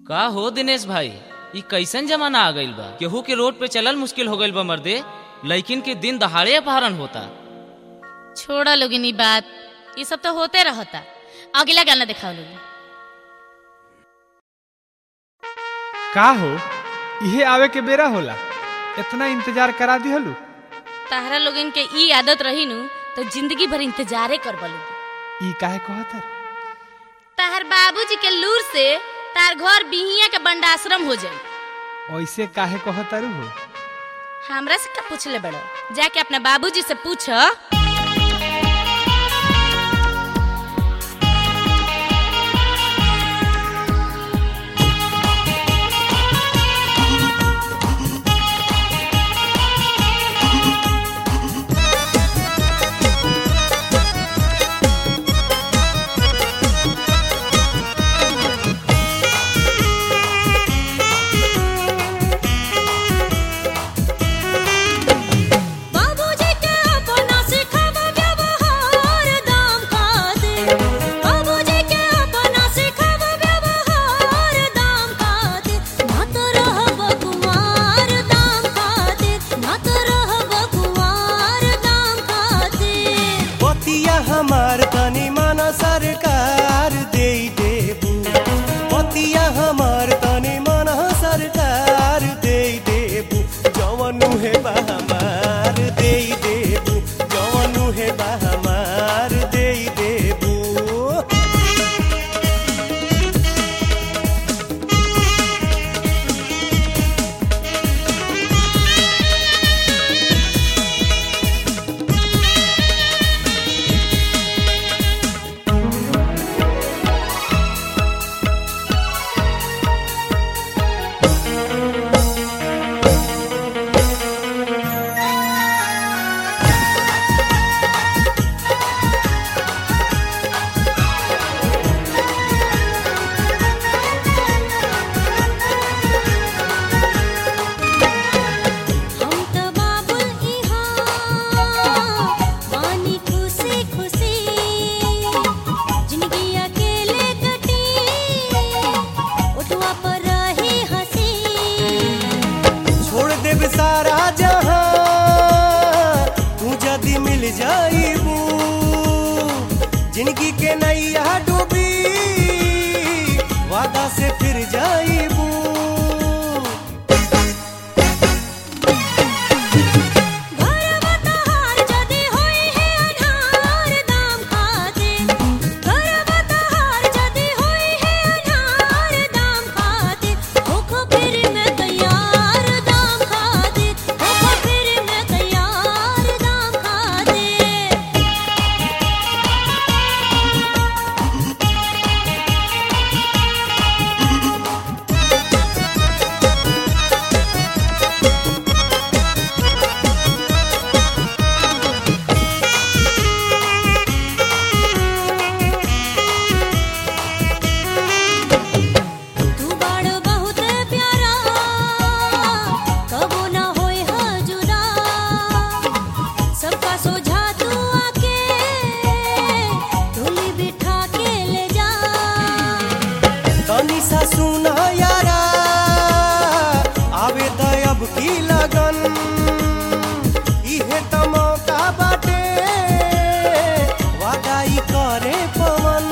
का हो दिनेश भाई ई कैसन जमाना आ गइल बा केहू के रोड पे चलल मुश्किल हो गइल बा मर्दे लइकिन के दिन दहाड़े अपहरण होता छोड़ा लोगिन ई बात ये सब तो होते रहता अगला गाना दिखाओ लोगिन का हो इहे आवे के बेरा होला इतना इंतजार करा दिहलू ताहरा लोगिन के ई आदत रही नु तो जिंदगी भर इंतजारे कर लोगी ई काहे कहत है ताहर बाबूजी के लूर से तार घर बिहिया के बंडाश्रम हो जाई ऐसे काहे कहत हो हमरा से का पूछले बड़ो जाके अपने बाबूजी से पूछ बाबूजी के अपना सिखाव व्यवहार दाम खा दे बाबूजी के अपना सिखाव व्यवहार दाम खा दे ना तो रहब कुमार दाम खा दे ना तो रहब कुमार दाम खा दे पतिया हमार तनी मन सरकार दे देबू पतिया हमार तनी मन सरकार दे देबू जवनु हे बा हमार दे देबू जवनु हे बा हमार दे देबू हम तो बाबुल इहाँ बानी खुशी खुशी जिंदगी अकेले कटी उठवा पर रही हंसी छोड़ देब सारा जहां तू जदी मिल जाईबू जिंदगी के नैया डूबी वादा से फिर जाईबू घर बतहार जदी होई है अनहार दाम खा दे घर बतहार जदी होई है अनहार दाम खा दे होखो फिर मैं तैयार दाम खा दे होखो फिर मैं तैयार दाम खा दे तू बाड़ बहुत प्यारा कबो ना होए हजुरा सबका सोझा तू आके डोली बिठा के ले जा तनी सा सुना यारा आवे त अब की लगन इहे त मौका बाटे वादा ई करे पवन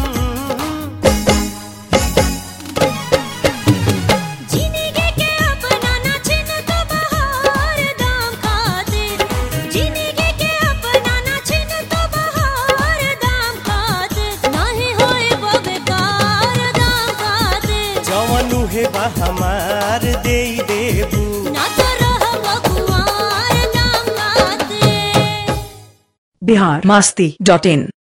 जिंदगी के अपना ना छिन तो बहार दाम खा दे जिंदगी के अपना ना छिन तो बहार दाम खा दे नाही होए वो बेकार दाम खा दे जवनु हे बा हमार दे देबू ना तो रहब कुंवार दाम खा दे बिहार मस्ती डॉट इन